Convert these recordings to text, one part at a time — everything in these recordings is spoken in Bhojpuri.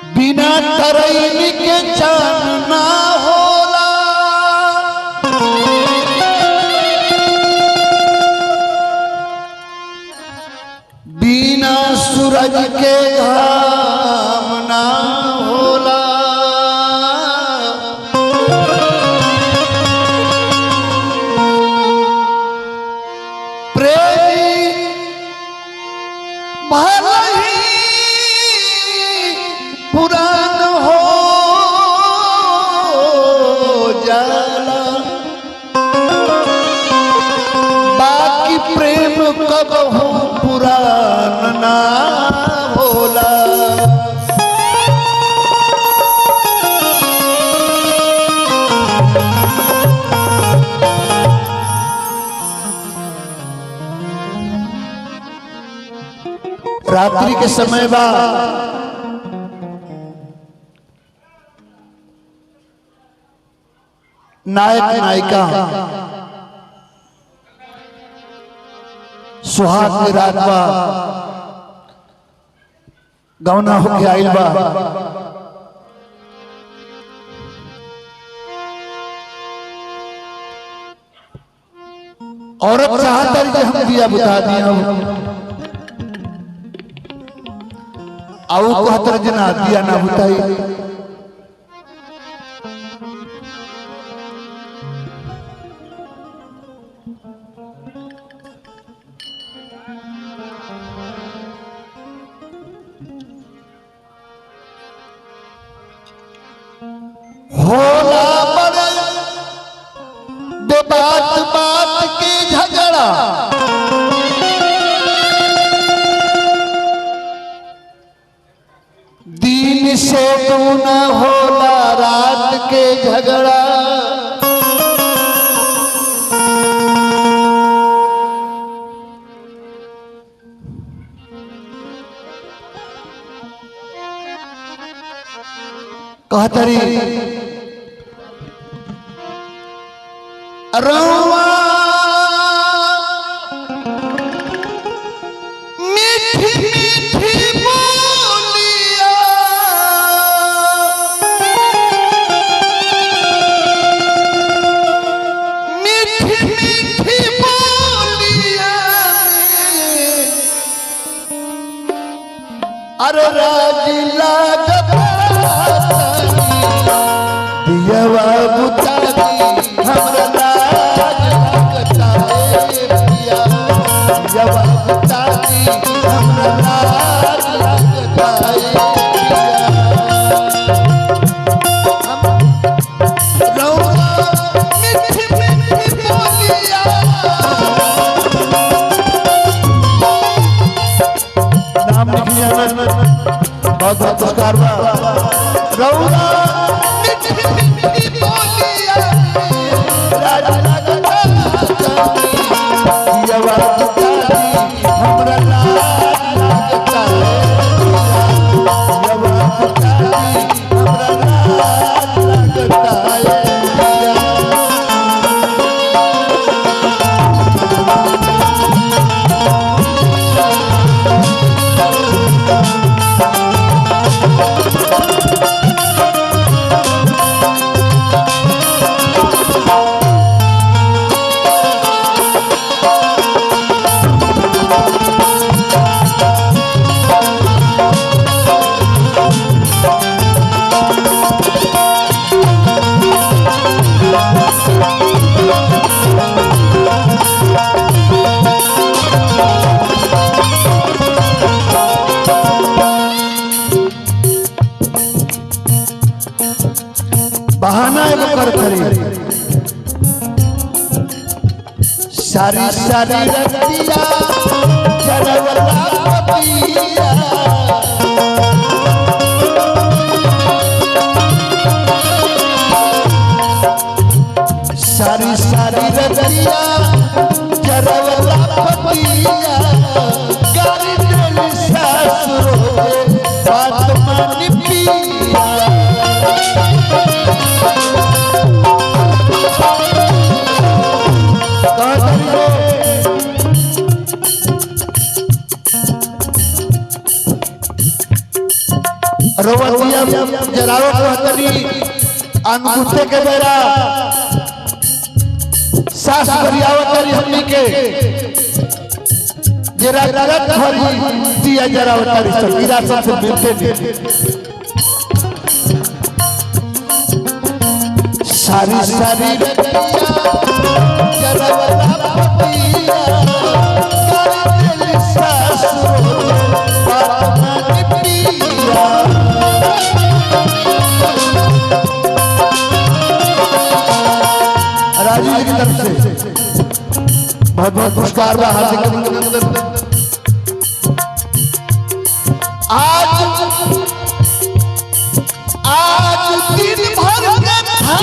बिना तरैनी के चान ना होला बिना सूरज के घाम ना होला प्रेमी भले ही पुरान हो जाला बाकी प्रेम कब हो पुरान ना भोला रात्रि के समय बा नायक नायिका सुहाग के रात बा गौना होके आइल बा औरत चाहता कि हम दिया बुता दिया आओ कहतर जना दिया ना बुताई होला बड़े दे बात बात के झगड़ा दिन से दूना होला रात के झगड़ा कहतरी रवा मीठी मीठी बोलिया मीठी मीठी बोलिया अरे राज लागता दियवा बुतारी हमरा लाज लगता है पिया दियवा बुतारी हमरा लाज लगता है पिया हम रौआ मीठी मीठी बोलिया नाम लिखिए बहुत बहुत पुरस्कार बा रौआ मीठी मीठी बोलिया राज लगता दियवा बुतारी हमरा लाज लगता दियवा बुतारी हमरा लाज लगता है बहाना एगो कर करी सारी सारी रतिया जरवला पपिया सारी सारी रतिया जरवला पपिया गाड़ी दिल सासुर होए बात मानी पिया रोवतिया जरावो कहतनी अनगुते के बेरा सास बरियावतरी हमनी के जरा रगत भरी दिया जरावतरी सब विरासत से मिलते नहीं सारी सारी रतिया जरावता पतिया कर दिल सासुर बात मन पिया राजीव जी की तरफ से बहुत बहुत पुरस्कार बा हार्दिक अभिनंदन आज आज दिन भर के था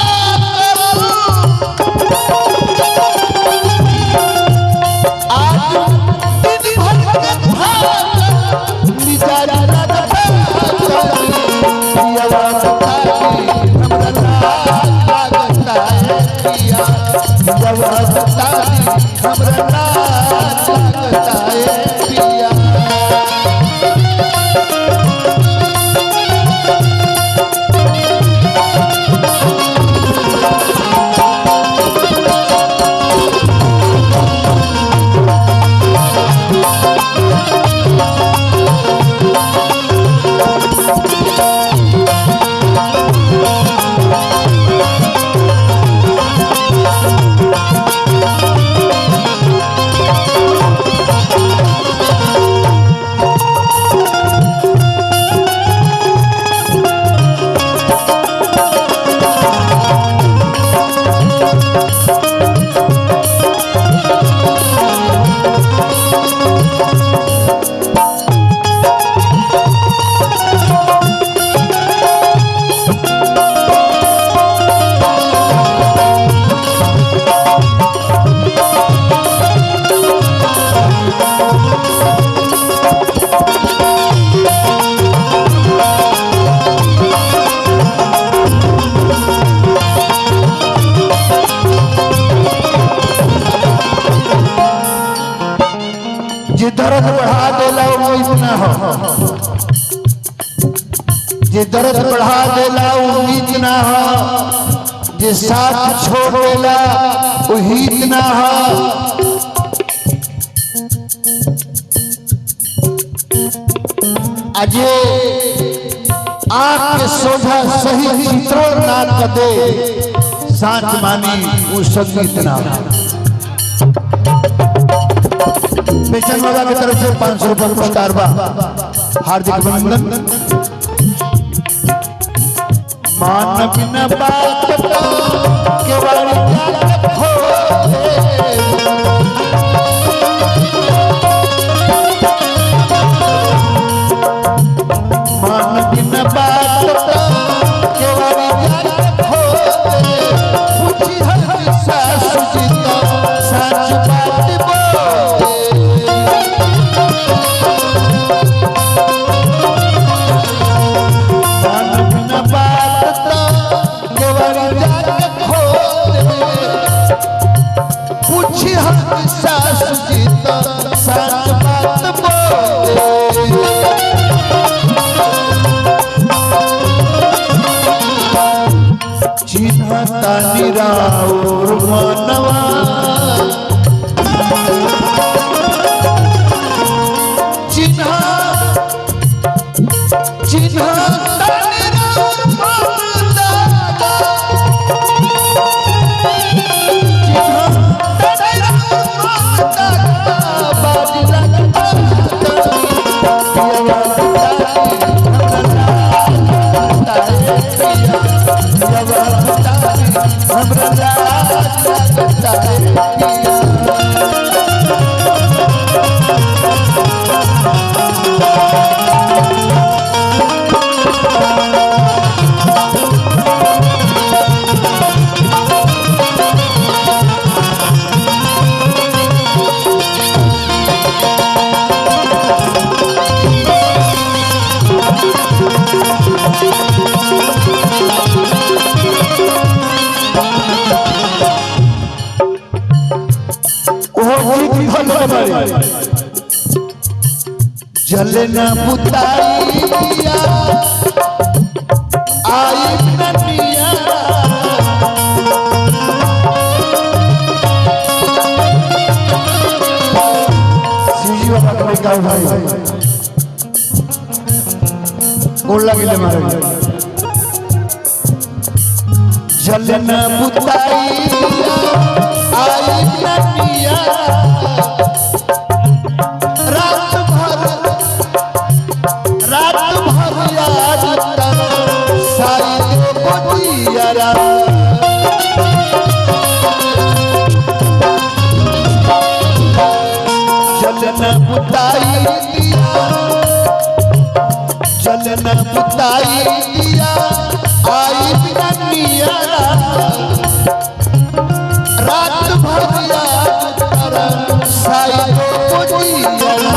आज दिन भर के था मिजाज लगता पियावा बताई हमरा लाज लगता है पिया पियावा बताई हमरा लाज लगता है पिया जे दर्द बढ़ा देला वो इतना हो जे दर्द बढ़ा देला वो इतना हो जे साथ छोड़ देला वो इतना हो अजे आंख के सोझा सही चित्रण ना कदे साच मानी वो संगीत ना पेशन बाबा की तरफ से पाँच सौ रुपये पुरस्कार बा हार्दिक अभिनंदन मान बिना बात का केवल जात खोले। मान बिना बात का केवल जात खोले। पूछी हर सासु जी तो सच बात बोले मन बिना बात तो केवल जाके खोले पूछी हम सासु जी तो सच बात बोले चिन्हता निराउर मनवा चिन्ह चिन्ह जल न बुताई दिया गोड़ लगे मारे जलन बुताई आई नदिया रात भर रात भर याद तन साई दे बदिया जलन बुताई दिया जलन बुताई दिया आई बिना निया रात भर याद कर साई को दिया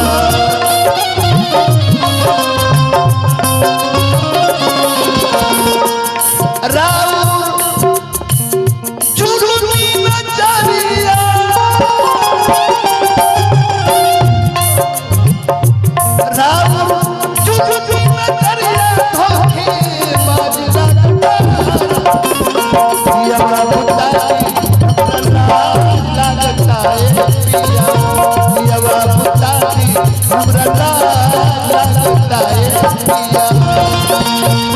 राउर चुरुनी नजरिया राउर चुरुनी नजरिया धोखे बाज पिया बुताई हमरा लागता है पिया पिया बुताई हमरा लागता है पिया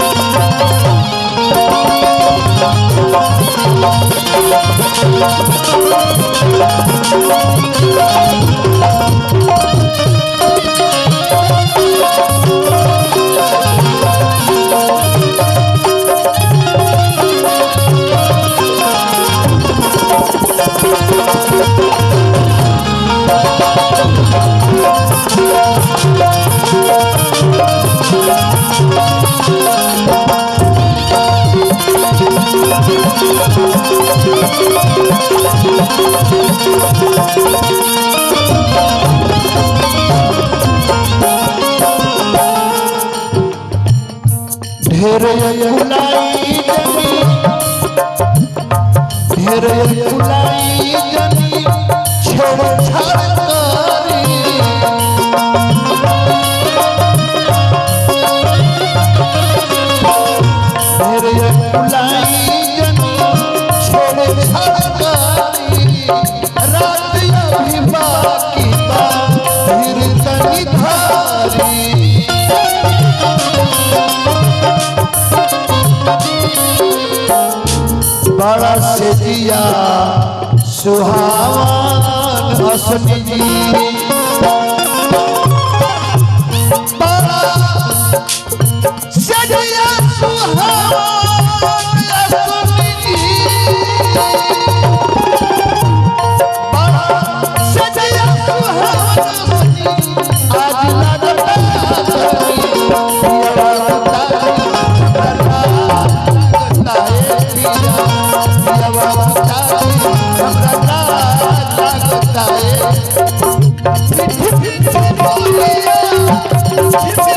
ढेर फुलाई जनी ढेर फुलाई जनी छोड़ छाड़ करी ढेर फुलाई जनी छोड़ छाड़ करी रात अभी बाकी बा फिर तनी धारी बड़ा से दिया सुहावन असमी जी बड़ा से दिया सुहावन असमी जी बड़ा से दिया सुहावन असमी आज लगता है